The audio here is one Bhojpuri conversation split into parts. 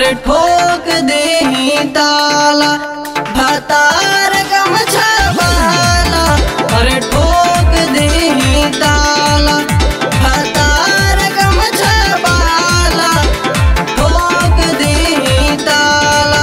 अरे ठोक दे ताला भतार गमछा वाला अरे ठोक दे ताला भतार गमछा वाला ठोक दे ताला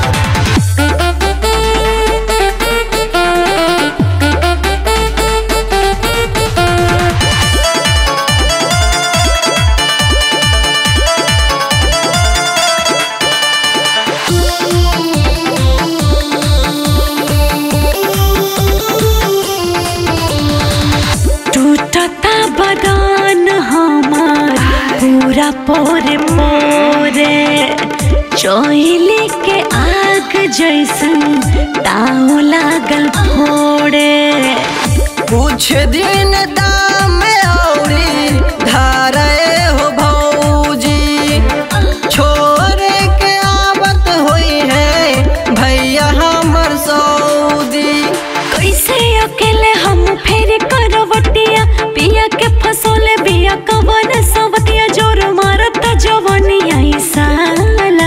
टूटता बदान हमार पूरा पोरे पोरे चोइले के आग जैसन ताव लागल फोड़े कुछ दिन दाम औरी धारे हो भौजी छोरे के आवत हुई है भैया हमर सऊदी कैसे अकेले हम फेर करवटिया पिया के फसोले बिया कवन सवतिया जोर मारत जवनिया ई साला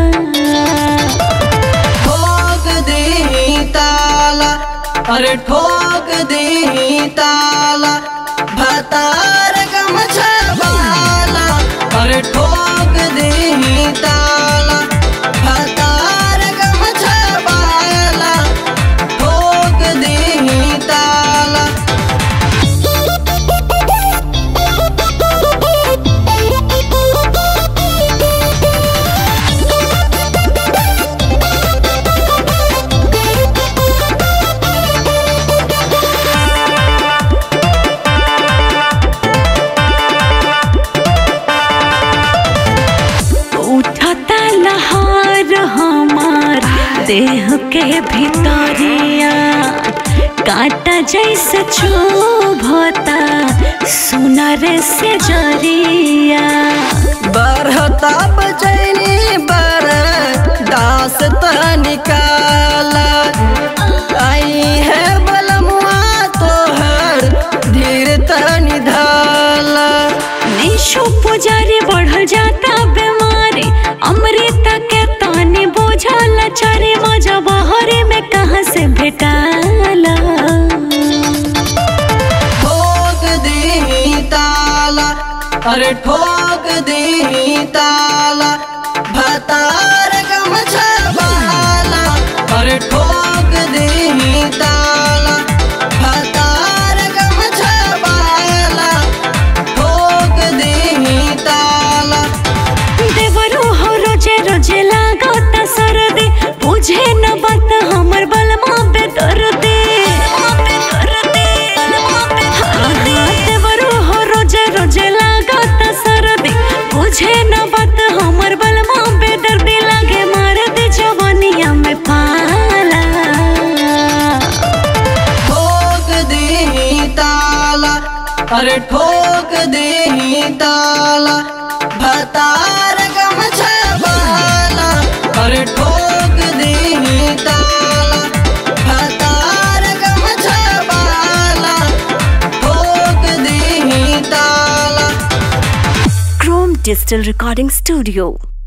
ठोक दे ताला अरे ठोक दे ताला भतार गमछा वाला अरे ठोक दे ताला भतार गमछा वाला ठोक दे ताला उठता लहार हमार देह के भीतरिया काटा जैसे चुभता सुनर से जरिया बरहता बचैनी बर दास त निकाला आई है बलमुआ तोहर धीर त निधाला निशु पुजारी बढ़ल जाता बीमारी अमृता के तानी बोझल चरे मजा बहरे में कहाँ से भेटाला ठोक दे ताला अरे ठोक दे ताला भतार गमछा वाला अरे ठोक दे ताला भतार गमछा वाला ठोक दे ताला देवरो हो रोजे रोजे लागता सरदे बुझे न बात हमर बलमा पे दर्दे देवरो हो रोजे रोजे लागता सरदे बुझे न बात हमर बलमा पे दर्दे लागे मार दे जवानिया में पाला ठोक दे ताला अरे ठोक दे ताला भतार गमछा वाला अरे ठोक दे ताला भतार गमछा वाला ठोक दे ताला Chrome Digital Recording Studio